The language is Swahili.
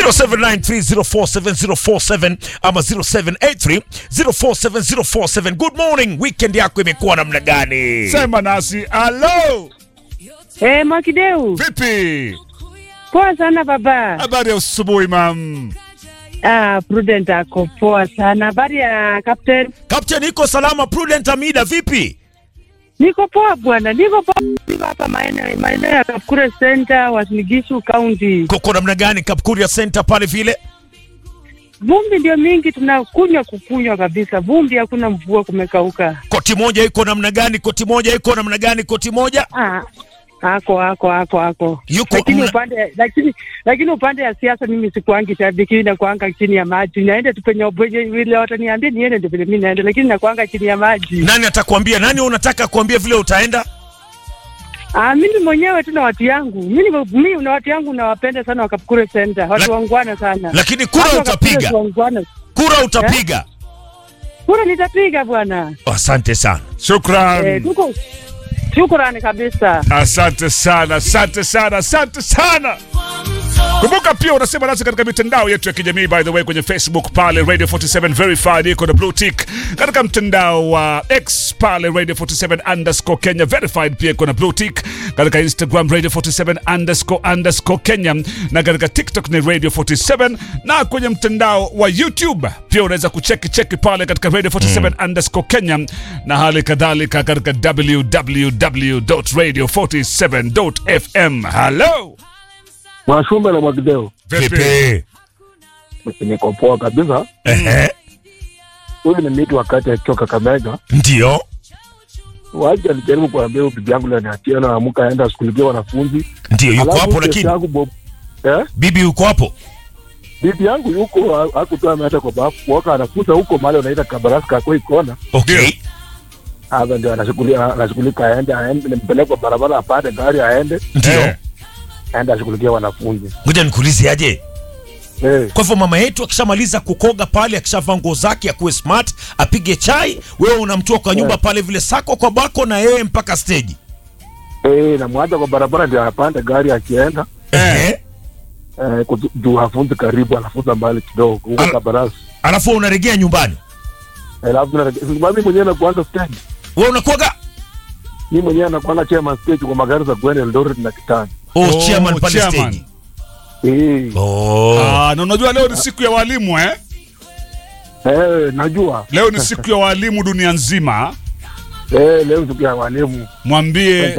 0793047047 ama 0783047047 good morning weekend yako imekuwa namna gani Sema nasi alo, Eh, Mwakideu. vipi? Poa sana baba. Habari ya asubuhi mam. Ah, Prudent ako poa sana. Habari ya Captain? captain iko salama prudent amida vipi Niko poa bwana. Niko poa. Niko hapa maeneo maeneo ya Kapkure Center, Wasinigishu County. koko namna gani kapkuria center pale vile Vumbi ndio mingi tunakunywa kukunywa kabisa. Vumbi hakuna mvua kumekauka. koti moja iko namna gani koti moja iko namna gani koti moja Ah, ako ako ako ako. Yuko lakini mna- upande lakini lakini upande ya siasa mimi sikuangi shabiki na kuanga chini ya maji. Naenda tu penye penye vile wataniambia niende ndio vile mimi naenda lakini nakuanga chini ya maji. nani atakwambia nani unataka kuambia vile utaenda Ah, mimi mwenyewe tu na watu yangu. Mimi mimi na watu yangu nawapenda sana Wakapkure Center. Watu La- wangwana sana. lakini kura Watu wa Kapkure utapiga wangwana. kura utapiga Kura nitapiga bwana. asante sana Shukran. Eh, tuko shukrani kabisa. Asante sana, asante sana, asante sana. Kumbuka pia unasema nasi katika mitandao yetu ya kijamii by the way, kwenye Facebook pale Radio 47 verified iko na blue tick, katika mtandao wa X pale Radio 47 underscore Kenya verified pia iko na blue tick, katika Instagram Radio 47 underscore underscore Kenya na katika TikTok ni Radio 47 na kwenye mtandao wa YouTube pia unaweza kucheki cheki pale katika Radio 47 underscore Kenya na hali kadhalika katika www.radio47.fm. Hello. Mwashumbe na Mwakideo, vipi niko poa kabisa. ehe Huyu ni miti wakati akiwa Kakamega. ndio Wacha alijaribu kuambia huyu bibi yangu leo niachie na amuka aenda ashughulikie wanafunzi. ndio yuko Alafu hapo kesi lakini yangu Bob, eh, bibi yuko hapo bibi yangu yuko ha- hakutoa ameacha kwa bafu kuoka, anafunza huko mahali wanaita Kabarasi kwa ikona. okay Hapa ndio anashughulia anashughulika, aende aende, nimpeleke kwa barabara, apande gari aende ndio Eh. aende ashughulikie wanafunzi. ngoja nikuulize aje Eh, kwa hivyo mama yetu akishamaliza kukoga pale akishavaa nguo zake akuwe smart apige chai wewe unamtoa kwa nyumba pale vile sako kwa bako na yeye mpaka stage eh, namwacha kwa barabara ndio apande gari akienda ehe eh, kutu- juu hafunzi karibu, anafunza mbali kidogo huko Al- Kabarasi. alafu unaregea nyumbani Alafu na mimi mwenyewe nakuanza stage wewe unakuaga mi mwenyewe nakuanga chairman stage kwa magari za kwenda Eldoret na Kitale. oh, Oh, chairman pale chairman. stage Eh, oh. Ah, na unajua leo ni siku ya walimu eh? eh, najua Leo ni siku ya walimu dunia nzima. eh, leo siku ya walimu Mwambie